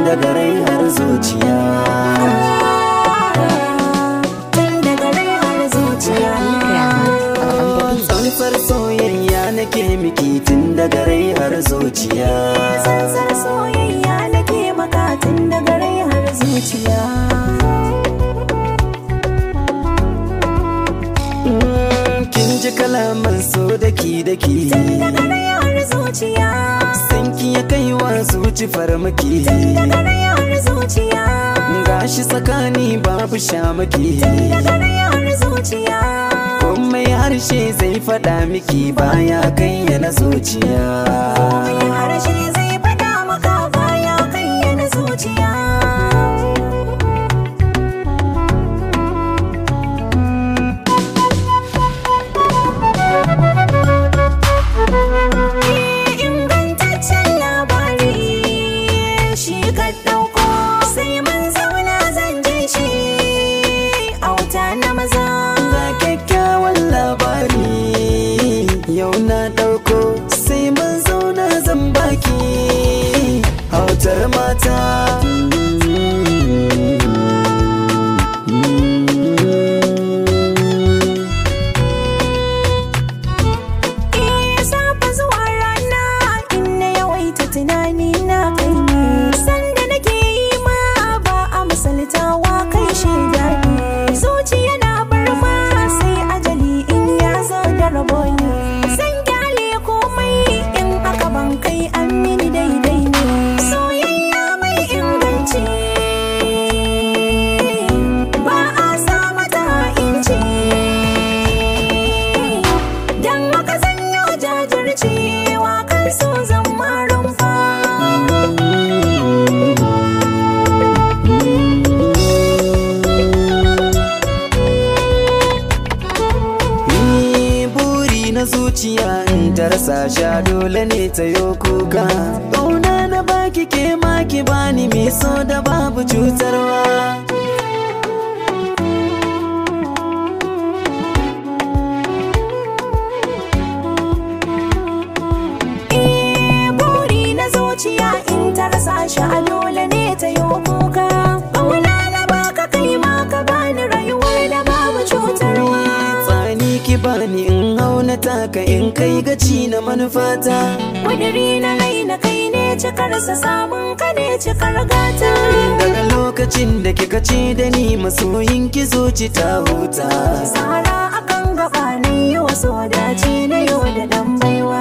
daga rai har zuciya Tun daga rai har zuciya tsantsar soyayya nake miki tun daga rai har zuciya Sansar soyayya nake maka tun daga rai har zuciya Mm, kin ji kalaman so daki daki Daga rai har zuciya sanki ya kai wa zuci farmaki Daga rai har zuciya gashi tsakani babu shamaki Daga rai har zuciya komai harshe zai faɗa miki baya kayyana zuciya Mai harshe zai faɗa maka baya kayyana zuciya Ingantaccen labari shi ka ɗauko sai mun zauna zan ji shi auta na maza. ga kyakkyawan labari yau na ɗauko sai mun zauna zan baki hautar mata Eh, safe zuwa rana in na yawaita tunani na kai ne sanda nake yi ma ba a misaltawa kai shaida ne zuciya na barma sai ajali in ya zo da rabo ne san gyale komai in aka ban kai an mini daidai ne soyayya mai inganci ba a sa mata inci Dan haka zanyo jajircewa kan so zan rumfa. Ni buri na zuciya in ta rasa sha dole ne ta yo kuka ƙauna na baki ke ma ki bani mai so da babu cutarwa Eh, buri na zuciya in ta rasa shi a dole ne ta yi kuka. Ƙauna na baka kai ma ka bani rayuwar da babu cutarwa. tsani ki bani in hauna taka in kai gaci na manufata Ƙudiri na rai na kai ne cikarsa samun ka ne cikar gata. daga lokacin da kika ce da ni masoyin ki zuci ta huta Sara akan gaba na yi wasu dace na yau da ɗan baiwa.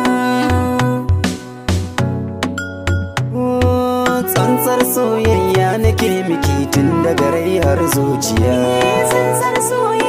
Oh, tsantsar soyayya nake miki tun daga rai har zuciya Sansar soyayya